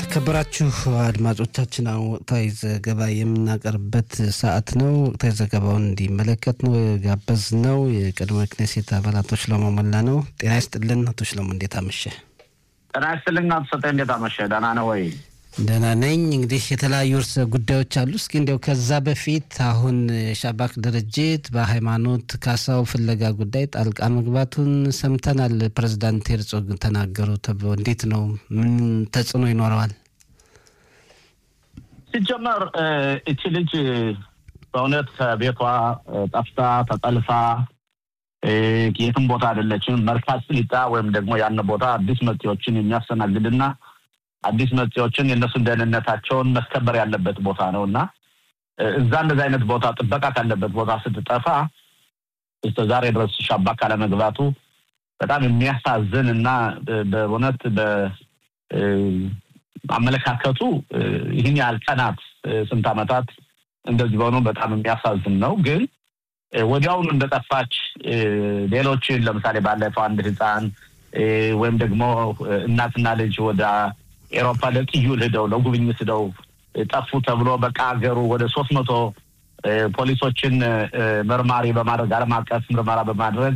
የተከበራችሁ አድማጮቻችን አሁን ወቅታዊ ዘገባ የምናቀርብበት ሰዓት ነው። ወቅታዊ ዘገባውን እንዲመለከት ነው ጋበዝ ነው የቀድሞ ክኔሴት አባል አቶ ሽሎሞ ሞላ ነው። ጤና ይስጥልን አቶ ሽሎሞ፣ እንዴት አመሸ? ጤና ይስጥልኝ አቶ ሰጠኝ፣ እንዴት አመሸ? ደህና ነው ወይ? ደህና ነኝ። እንግዲህ የተለያዩ ርዕሰ ጉዳዮች አሉ። እስኪ እንዲያው ከዛ በፊት አሁን የሻባክ ድርጅት በሃይማኖት ካሳው ፍለጋ ጉዳይ ጣልቃ መግባቱን ሰምተናል። ፕሬዚዳንት ሄርጾግ ተናገሩ ተብሎ እንዴት ነው? ምን ተጽዕኖ ይኖረዋል? ሲጀመር እቺ ልጅ በእውነት ከቤቷ ጠፍታ ተጠልፋ የትም ቦታ አይደለችም። መርካዝ ስሊጣ ወይም ደግሞ ያን ቦታ አዲስ መጤዎችን የሚያስተናግድና አዲስ መጤዎችን የእነሱን ደህንነታቸውን መስከበር ያለበት ቦታ ነው እና እዛ እንደዚህ አይነት ቦታ ጥበቃ ካለበት ቦታ ስትጠፋ እስከ ዛሬ ድረስ ሻባክ ካለመግባቱ በጣም የሚያሳዝን እና በእውነት በአመለካከቱ ይህን ያህል ቀናት ስንት ዓመታት እንደዚህ በሆኑ በጣም የሚያሳዝን ነው። ግን ወዲያውኑ እንደጠፋች ሌሎችን ለምሳሌ ባለፈው አንድ ህፃን ወይም ደግሞ እናትና ልጅ ወደ ኤሮፓ ለጥዩል ሂደው ለጉብኝት ሂደው ጠፉ ተብሎ በቃ ሀገሩ ወደ ሶስት መቶ ፖሊሶችን መርማሪ በማድረግ ዓለም አቀፍ ምርመራ በማድረግ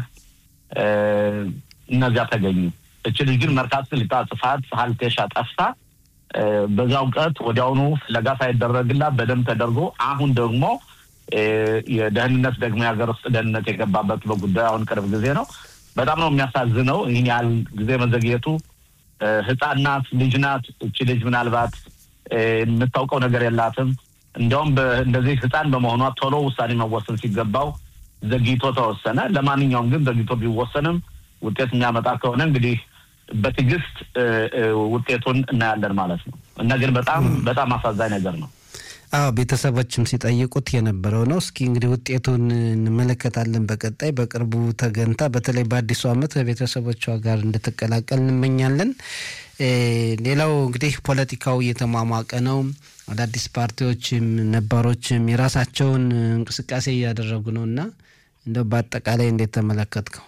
እነዚያ ተገኙ። እች ልጅ ግን መርካቶ ስሊጣ ጽፋት ሀልቴሻ ጠፍታ በዛው ቀት ወዲያውኑ ፍለጋ ሳይደረግላት በደንብ ተደርጎ አሁን ደግሞ የደህንነት ደግሞ የሀገር ውስጥ ደህንነት የገባበት በጉዳዩ አሁን ቅርብ ጊዜ ነው። በጣም ነው የሚያሳዝነው። ይህን ያህል ጊዜ መዘግየቱ ህፃን ናት፣ ልጅ ናት። እቺ ልጅ ምናልባት የምታውቀው ነገር የላትም። እንዲያውም እንደዚህ ህፃን በመሆኗ ቶሎ ውሳኔ መወሰን ሲገባው ዘግይቶ ተወሰነ። ለማንኛውም ግን ዘግይቶ ቢወሰንም ውጤት የሚያመጣ ከሆነ እንግዲህ በትዕግስት ውጤቱን እናያለን ማለት ነው እና ግን በጣም በጣም አሳዛኝ ነገር ነው። አዎ ቤተሰቦችም ሲጠይቁት የነበረው ነው። እስኪ እንግዲህ ውጤቱን እንመለከታለን በቀጣይ በቅርቡ ተገንታ በተለይ በአዲሱ ዓመት ከቤተሰቦቿ ጋር እንድትቀላቀል እንመኛለን። ሌላው እንግዲህ ፖለቲካው እየተሟሟቀ ነው። አዳዲስ ፓርቲዎችም ነባሮችም የራሳቸውን እንቅስቃሴ እያደረጉ ነው እና እንደው በአጠቃላይ እንዴት ተመለከትከው?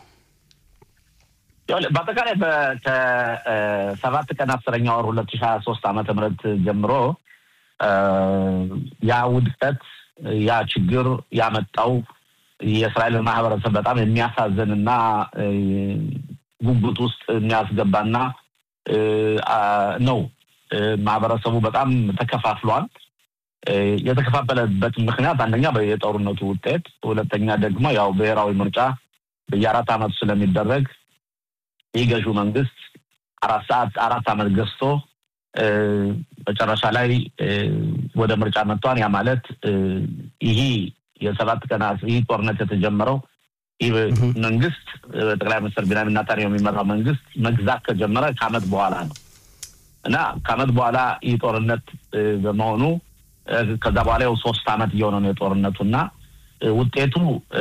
በአጠቃላይ ከሰባት ቀን አስረኛ ወር ሁለት ሺህ ሀያ ሶስት ዓመተ ምህረት ጀምሮ ያ ውድቀት ያ ችግር ያመጣው የእስራኤልን ማህበረሰብ በጣም የሚያሳዝን እና ጉጉት ውስጥ የሚያስገባና ነው። ማህበረሰቡ በጣም ተከፋፍሏል። የተከፋፈለበት ምክንያት አንደኛ የጦርነቱ ውጤት፣ ሁለተኛ ደግሞ ያው ብሔራዊ ምርጫ በየአራት ዓመቱ ስለሚደረግ ይህ ገዢው መንግስት አራት ሰዓት አራት ዓመት ገዝቶ መጨረሻ ላይ ወደ ምርጫ መጥቷን። ያ ማለት ይህ የሰባት ቀናት ይህ ጦርነት የተጀመረው ይህ መንግስት ጠቅላይ ሚኒስትር ቢንያሚን ኔታንያሁ የሚመራው መንግስት መግዛት ከጀመረ ከዓመት በኋላ ነው እና ከዓመት በኋላ ይህ ጦርነት በመሆኑ ከዛ በኋላ ያው ሶስት ዓመት እየሆነ ነው የጦርነቱ እና ውጤቱ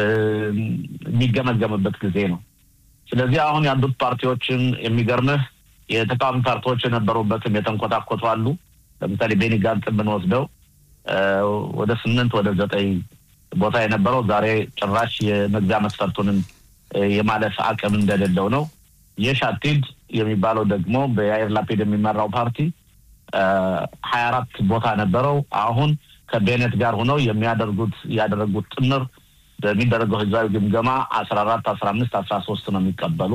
የሚገመገምበት ጊዜ ነው። ስለዚህ አሁን ያሉት ፓርቲዎችን የሚገርምህ የተቃዋሚ ፓርቲዎች የነበሩበትም የተንኮታኮቱ አሉ። ለምሳሌ ቤኒ ጋንጽ ብንወስደው ወደ ስምንት ወደ ዘጠኝ ቦታ የነበረው ዛሬ ጭራሽ የመግቢያ መስፈርቱንም የማለፍ አቅም እንደሌለው ነው። የሻቲድ የሚባለው ደግሞ በያይር ላፒድ የሚመራው ፓርቲ ሀያ አራት ቦታ ነበረው። አሁን ከቤኔት ጋር ሆነው የሚያደርጉት ያደረጉት ጥምር በሚደረገው ህዝባዊ ግምገማ አስራ አራት አስራ አምስት አስራ ሶስት ነው የሚቀበሉ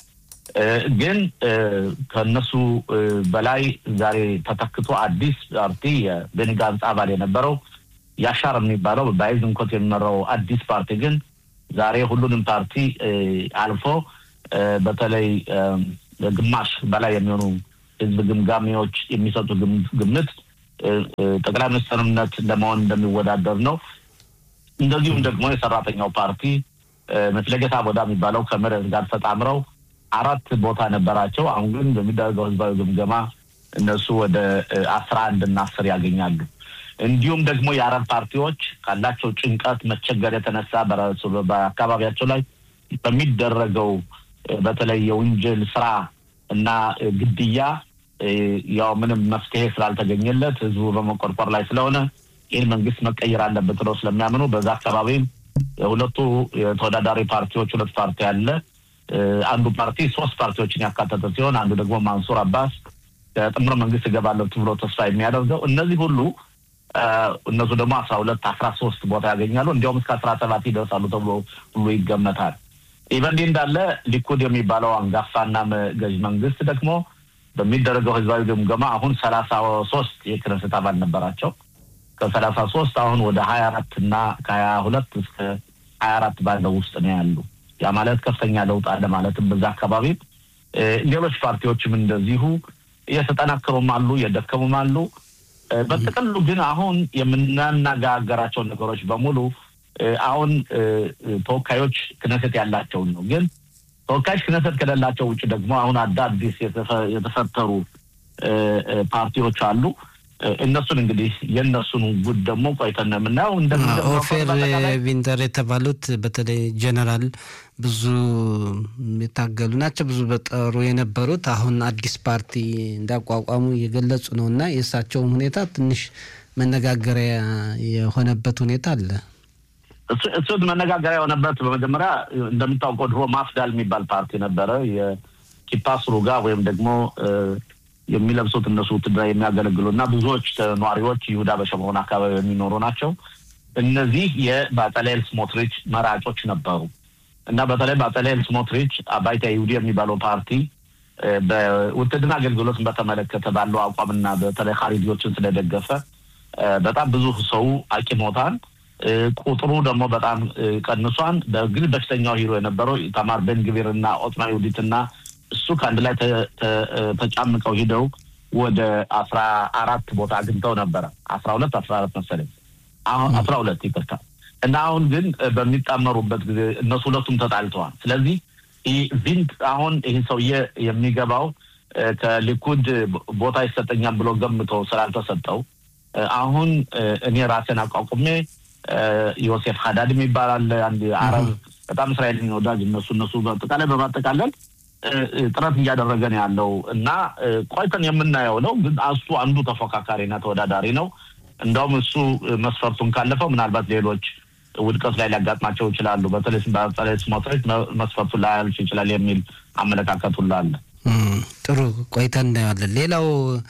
ግን ከነሱ በላይ ዛሬ ተተክቶ አዲስ ፓርቲ የቤኒ ጋንጽ አባል የነበረው ያሻር የሚባለው በአይዝንኮት የሚመራው አዲስ ፓርቲ ግን ዛሬ ሁሉንም ፓርቲ አልፎ በተለይ ግማሽ በላይ የሚሆኑ ህዝብ ግምጋሚዎች የሚሰጡ ግምት ጠቅላይ ሚኒስትርነት ለመሆን እንደሚወዳደር ነው። እንደዚሁም ደግሞ የሰራተኛው ፓርቲ መፍለጌታ ቦዳ የሚባለው ከምረት ጋር ተጣምረው አራት ቦታ ነበራቸው። አሁን ግን በሚደረገው ህዝባዊ ግምገማ እነሱ ወደ አስራ አንድ እና አስር ያገኛሉ። እንዲሁም ደግሞ የአረብ ፓርቲዎች ካላቸው ጭንቀት መቸገር የተነሳ በአካባቢያቸው ላይ በሚደረገው በተለይ የወንጀል ስራ እና ግድያ ያው ምንም መፍትሄ ስላልተገኘለት ህዝቡ በመቆርቆር ላይ ስለሆነ ይህን መንግስት መቀየር አለበት ብለው ስለሚያምኑ በዛ አካባቢም የሁለቱ የተወዳዳሪ ፓርቲዎች ሁለት ፓርቲ አለ። አንዱ ፓርቲ ሶስት ፓርቲዎችን ያካተተ ሲሆን አንዱ ደግሞ ማንሱር አባስ ከጥምር መንግስት ይገባለሁ ብሎ ተስፋ የሚያደርገው እነዚህ ሁሉ እነሱ ደግሞ አስራ ሁለት አስራ ሶስት ቦታ ያገኛሉ። እንዲያውም እስከ አስራ ሰባት ይደርሳሉ ተብሎ ሁሉ ይገመታል። ይህ በእንዲህ እንዳለ ሊኩድ የሚባለው አንጋፋና ገዥ መንግስት ደግሞ በሚደረገው ህዝባዊ ግምገማ አሁን ሰላሳ ሶስት የክነስት አባል ነበራቸው። ከሰላሳ ሶስት አሁን ወደ ሀያ አራት እና ከሀያ ሁለት እስከ ሀያ አራት ባለው ውስጥ ነው ያሉ። ያ ማለት ከፍተኛ ለውጥ አለ ማለትም በዛ አካባቢ ሌሎች ፓርቲዎችም እንደዚሁ እየተጠናከሩም አሉ፣ እየደከሙም አሉ። በጥቅሉ ግን አሁን የምናነጋገራቸው ነገሮች በሙሉ አሁን ተወካዮች ክነሰት ያላቸውን ነው። ግን ተወካዮች ክነሰት ከሌላቸው ውጭ ደግሞ አሁን አዳዲስ የተፈጠሩ ፓርቲዎች አሉ። እነሱን እንግዲህ የእነሱን ጉድ ደግሞ ቆይተን ነው የምናየው። ኦፌር ቪንተር የተባሉት በተለይ ጀነራል ብዙ የታገሉ ናቸው። ብዙ በጠሩ የነበሩት አሁን አዲስ ፓርቲ እንዳቋቋሙ እየገለጹ ነው እና የእሳቸውም ሁኔታ ትንሽ መነጋገሪያ የሆነበት ሁኔታ አለ። እሱ መነጋገሪያ የሆነበት በመጀመሪያ እንደምታውቀው ድሮ ማፍዳል የሚባል ፓርቲ ነበረ። የኪፓስ ሩጋ ወይም ደግሞ የሚለብሱት እነሱ ውትድራ የሚያገለግሉ እና ብዙዎች ነዋሪዎች ይሁዳ በሸሞን አካባቢ የሚኖሩ ናቸው። እነዚህ የባጠሌል ስሞትሪች መራጮች ነበሩ እና በተለይ ባጠሌል ስሞትሪች አባይታ ይሁዲ የሚባለው ፓርቲ በውትድርና አገልግሎትን በተመለከተ ባለው አቋምና በተለይ ካሪዲዎችን ስለደገፈ በጣም ብዙ ሰው አቂሞታን ቁጥሩ ደግሞ በጣም ቀንሷን። በግል በሽተኛው ሂሮ የነበረው ኢታማር ቤን ግቪር እና ኦትማ ይሁዲት እና እሱ ከአንድ ላይ ተጫምቀው ሂደው ወደ አስራ አራት ቦታ አግኝተው ነበረ። አስራ ሁለት አስራ አራት መሰለኝ አሁን አስራ ሁለት ይቅርታ። እና አሁን ግን በሚጣመሩበት ጊዜ እነሱ ሁለቱም ተጣልተዋል። ስለዚህ ቪንት አሁን ይህ ሰውዬ የሚገባው ከሊኩድ ቦታ ይሰጠኛል ብሎ ገምቶ ስላልተሰጠው አሁን እኔ ራሴን አቋቁሜ ዮሴፍ ሀዳድ የሚባል አለ አንድ አረብ በጣም እስራኤልን ወዳጅ እነሱ እነሱ በአጠቃላይ በማጠቃለል ጥረት እያደረገ ነው ያለው እና ቆይተን የምናየው ነው። ግን እሱ አንዱ ተፎካካሪና ተወዳዳሪ ነው። እንደውም እሱ መስፈርቱን ካለፈው ምናልባት ሌሎች ውድቀት ላይ ሊያጋጥማቸው ይችላሉ። በተለይ በተለይ ስሞትሪች መስፈርቱን ላያልፍ ይችላል የሚል አመለካከት ሁሉ አለ። ጥሩ ቆይታ እናየዋለን። ሌላው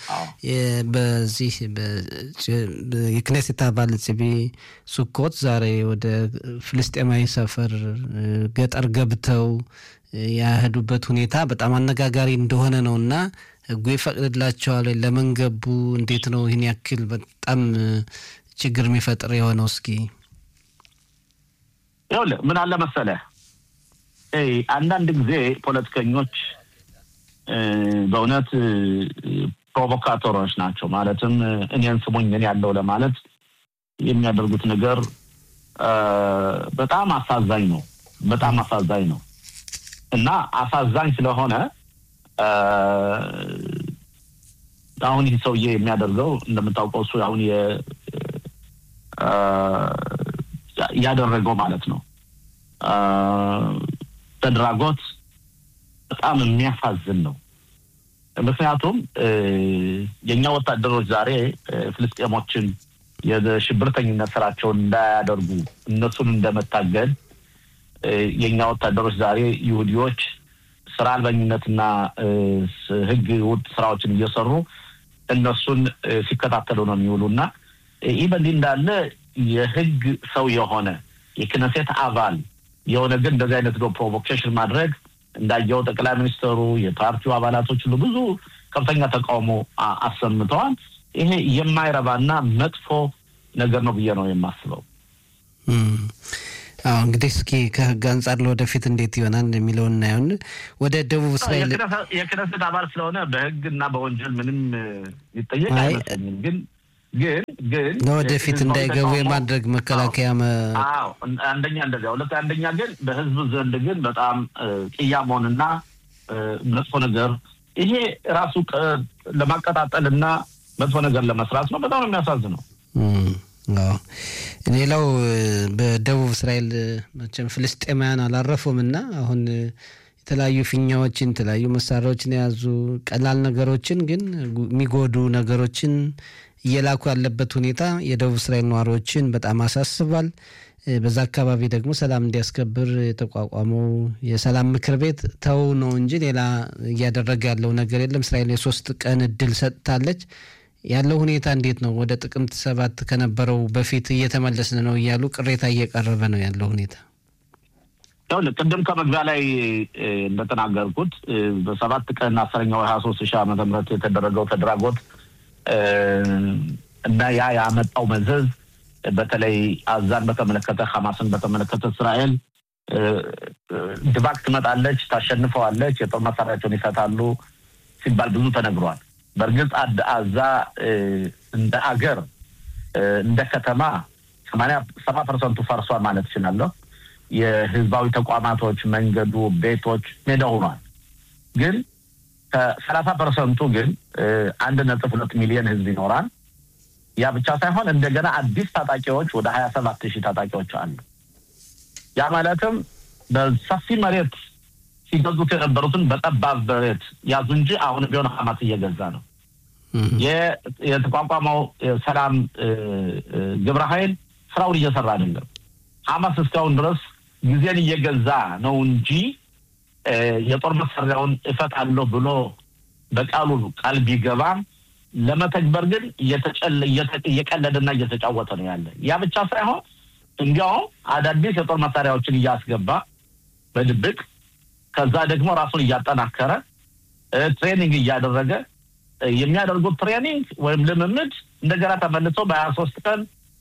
በዚህ የክኔሴት አባል ጽቢ ሱኮት ዛሬ ወደ ፍልስጤማዊ ሰፈር ገጠር ገብተው ያሄዱበት ሁኔታ በጣም አነጋጋሪ እንደሆነ ነው እና ሕጉ ይፈቅድላቸዋል? ለምን ገቡ? እንዴት ነው ይህን ያክል በጣም ችግር የሚፈጥር የሆነው? እስኪ ይኸውልህ ምን አለ መሰለህ አንዳንድ ጊዜ ፖለቲከኞች በእውነት ፕሮቮካተሮች ናቸው። ማለትም እኔን ስሙኝ እኔ ያለው ለማለት የሚያደርጉት ነገር በጣም አሳዛኝ ነው። በጣም አሳዛኝ ነው እና አሳዛኝ ስለሆነ አሁን ይህ ሰውዬ የሚያደርገው እንደምታውቀው እሱ አሁን ያደረገው ማለት ነው ተድራጎት በጣም የሚያሳዝን ነው። ምክንያቱም የእኛ ወታደሮች ዛሬ ፍልስጤሞችን የሽብርተኝነት ስራቸውን እንዳያደርጉ እነሱን እንደመታገል የእኛ ወታደሮች ዛሬ ይሁዲዎች ስራ አልበኝነትና ሕግ ውድ ስራዎችን እየሰሩ እነሱን ሲከታተሉ ነው የሚውሉ እና ይህ በእንዲህ እንዳለ የሕግ ሰው የሆነ የክነሴት አባል የሆነ ግን እንደዚህ አይነት ዶ ፕሮቮኬሽን ማድረግ እንዳየው ጠቅላይ ሚኒስትሩ የፓርቲው አባላቶች ሁሉ ብዙ ከፍተኛ ተቃውሞ አሰምተዋል። ይሄ የማይረባና መጥፎ ነገር ነው ብዬ ነው የማስበው። አዎ እንግዲህ እስኪ ከህግ አንጻር ለወደፊት እንዴት ይሆናል የሚለውን እናየውን። ወደ ደቡብ እስራኤል የክነሰት አባል ስለሆነ በህግ እና በወንጀል ምንም ይጠየቅ አይመስለኝም። ግን ግን ግን ለወደፊት እንዳይገቡ የማድረግ መከላከያ አዎ አንደኛ እንደዚያ፣ ሁለት አንደኛ ግን በህዝብ ዘንድ ግን በጣም ቅያሞንና መጥፎ ነገር ይሄ ራሱ ለማቀጣጠል እና መጥፎ ነገር ለመስራት ነው። በጣም ነው የሚያሳዝነው። ሌላው በደቡብ እስራኤል መቼም ፍልስጤማውያን አላረፉም እና አሁን የተለያዩ ፊኛዎችን የተለያዩ መሳሪያዎችን የያዙ ቀላል ነገሮችን ግን የሚጎዱ ነገሮችን እየላኩ ያለበት ሁኔታ የደቡብ እስራኤል ነዋሪዎችን በጣም አሳስቧል። በዛ አካባቢ ደግሞ ሰላም እንዲያስከብር የተቋቋመው የሰላም ምክር ቤት ተው ነው እንጂ ሌላ እያደረገ ያለው ነገር የለም። እስራኤል የሶስት ቀን እድል ሰጥታለች። ያለው ሁኔታ እንዴት ነው? ወደ ጥቅምት ሰባት ከነበረው በፊት እየተመለስን ነው እያሉ ቅሬታ እየቀረበ ነው ያለው ሁኔታ። ቅድም ከመግቢያ ላይ እንደተናገርኩት በሰባት ቀን አስረኛው ሀያ ሶስት ሺህ ዓመተ ምህረት የተደረገው ተድራጎት እና ያ ያመጣው መዘዝ በተለይ አዛን በተመለከተ ሐማስን በተመለከተ እስራኤል ድባቅ ትመጣለች፣ ታሸንፈዋለች፣ የጦር መሳሪያቸውን ይፈታሉ ሲባል ብዙ ተነግሯል። በእርግጥ አዛ እንደ አገር እንደ ከተማ ሰማንያ ሰባ ፐርሰንቱ ፈርሷል ማለት እችላለሁ። የህዝባዊ ተቋማቶች፣ መንገዱ፣ ቤቶች ሜዳ ሆኗል። ግን ከሰላሳ ፐርሰንቱ ግን አንድ ነጥብ ሁለት ሚሊዮን ህዝብ ይኖራል። ያ ብቻ ሳይሆን እንደገና አዲስ ታጣቂዎች ወደ ሀያ ሰባት ሺህ ታጣቂዎች አሉ። ያ ማለትም በሰፊ መሬት ሲገዙት የነበሩትን በጠባብ መሬት ያዙ እንጂ አሁን ቢሆን ሀማስ እየገዛ ነው። የተቋቋመው ሰላም ግብረ ኃይል ስራውን እየሰራ አይደለም። ሀማስ እስካሁን ድረስ ጊዜን እየገዛ ነው እንጂ የጦር መሳሪያውን እፈታለሁ ብሎ በቃሉ ቃል ቢገባም ለመተግበር ግን እየቀለደና እየተጫወተ ነው ያለ። ያ ብቻ ሳይሆን እንዲያውም አዳዲስ የጦር መሳሪያዎችን እያስገባ በድብቅ ከዛ ደግሞ ራሱን እያጠናከረ ትሬኒንግ እያደረገ የሚያደርጉት ትሬኒንግ ወይም ልምምድ እንደገና ተመልሰው በሀያ ሶስት ቀን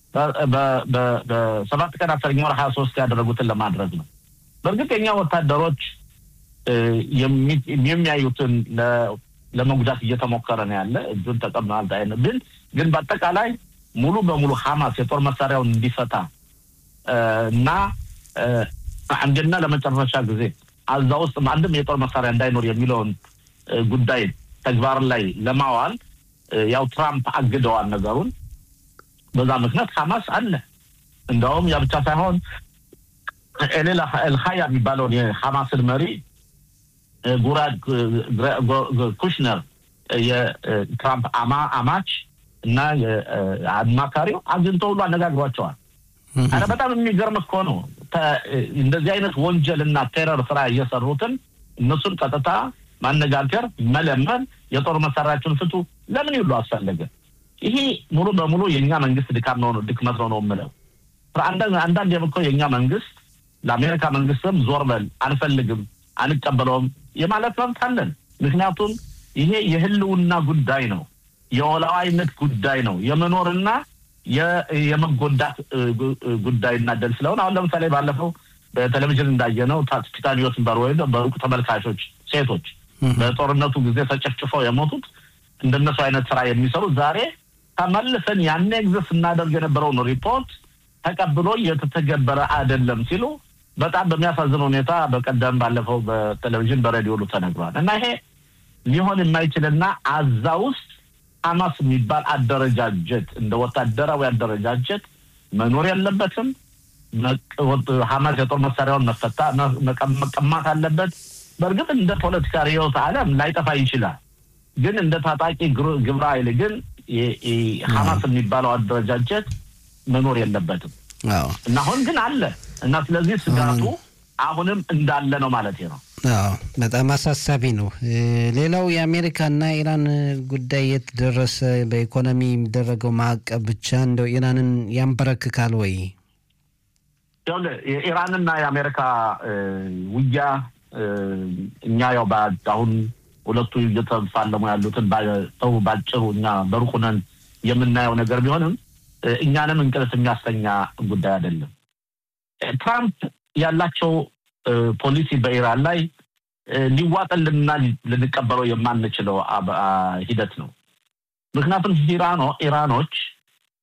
በሰባት ቀን አስረኛ ወር ሀያ ሶስት ያደረጉትን ለማድረግ ነው። በእርግጥ የኛ ወታደሮች የሚያዩትን ለመጉዳት እየተሞከረ ነው ያለ እጁን ተቀምናል አይነት ግን ግን በአጠቃላይ ሙሉ በሙሉ ሀማስ የጦር መሳሪያውን እንዲፈታ እና አንድና ለመጨረሻ ጊዜ አዛ ውስጥ አንድም የጦር መሳሪያ እንዳይኖር የሚለውን ጉዳይ ተግባር ላይ ለማዋል ያው ትራምፕ አግደዋል ነገሩን። በዛ ምክንያት ሀማስ አለ። እንደውም ያ ብቻ ሳይሆን ኤሌል ኤልሀያ የሚባለውን የሀማስን መሪ ጉራድ ኩሽነር የትራምፕ አማች እና አማካሪው አግኝቶ ሁሉ አነጋግሯቸዋል። አረ በጣም የሚገርም እኮ ነው። እንደዚህ አይነት ወንጀል እና ቴረር ስራ እየሰሩትን እነሱን ቀጥታ ማነጋገር፣ መለመን፣ የጦር መሳሪያችሁን ፍቱ ለምን ይሉ አስፈለገ? ይሄ ሙሉ በሙሉ የእኛ መንግስት ድካም ነው ድክመት ነው ነው የምለው። አንዳንድ የምኮ የእኛ መንግስት ለአሜሪካ መንግስትም ዞር በል አንፈልግም፣ አንቀበለውም የማለት መብት አለን። ምክንያቱም ይሄ የህልውና ጉዳይ ነው፣ የወላዋይነት ጉዳይ ነው፣ የመኖርና የመጎዳት ጉዳይና ደል ስለሆነ አሁን ለምሳሌ ባለፈው በቴሌቪዥን እንዳየነው ቲታኒዮስ በር ወይም በሩቅ ተመልካቾች ሴቶች በጦርነቱ ጊዜ ተጨፍጭፈው የሞቱት እንደነሱ አይነት ስራ የሚሰሩ ዛሬ ተመልሰን ያኔ ጊዜ ስናደርግ የነበረውን ሪፖርት ተቀብሎ እየተተገበረ አይደለም ሲሉ በጣም በሚያሳዝን ሁኔታ በቀደም ባለፈው በቴሌቪዥን በሬዲዮ ሁሉ ተነግሯል። እና ይሄ ሊሆን የማይችልና አዛ ውስጥ ሀማስ የሚባል አደረጃጀት እንደ ወታደራዊ አደረጃጀት መኖር የለበትም። ሀማስ የጦር መሳሪያውን መፈታ መቀማት አለበት። በእርግጥ እንደ ፖለቲካ ርዕዮተ ዓለም ላይጠፋ ይችላል። ግን እንደ ታጣቂ ግብረ ኃይል ግን ሀማስ የሚባለው አደረጃጀት መኖር የለበትም እና አሁን ግን አለ እና ስለዚህ ስጋቱ አሁንም እንዳለ ነው ማለት ነው። አዎ በጣም አሳሳቢ ነው። ሌላው የአሜሪካና ኢራን ጉዳይ የት ደረሰ? በኢኮኖሚ የሚደረገው ማዕቀብ ብቻ እንደው ኢራንን ያንበረክካል ወይ? የኢራንና የአሜሪካ ውጊያ እኛ ያው አሁን ሁለቱ እየተፋለሙ ያሉትን ሰው ባጭሩ እኛ በሩቅ ሆነን የምናየው ነገር ቢሆንም እኛንም እንቅልፍ የሚያስተኛ ጉዳይ አይደለም። ትራምፕ ያላቸው ፖሊሲ በኢራን ላይ ሊዋጠልንና ልንቀበለው የማንችለው ሂደት ነው። ምክንያቱም ኢራኖ ኢራኖች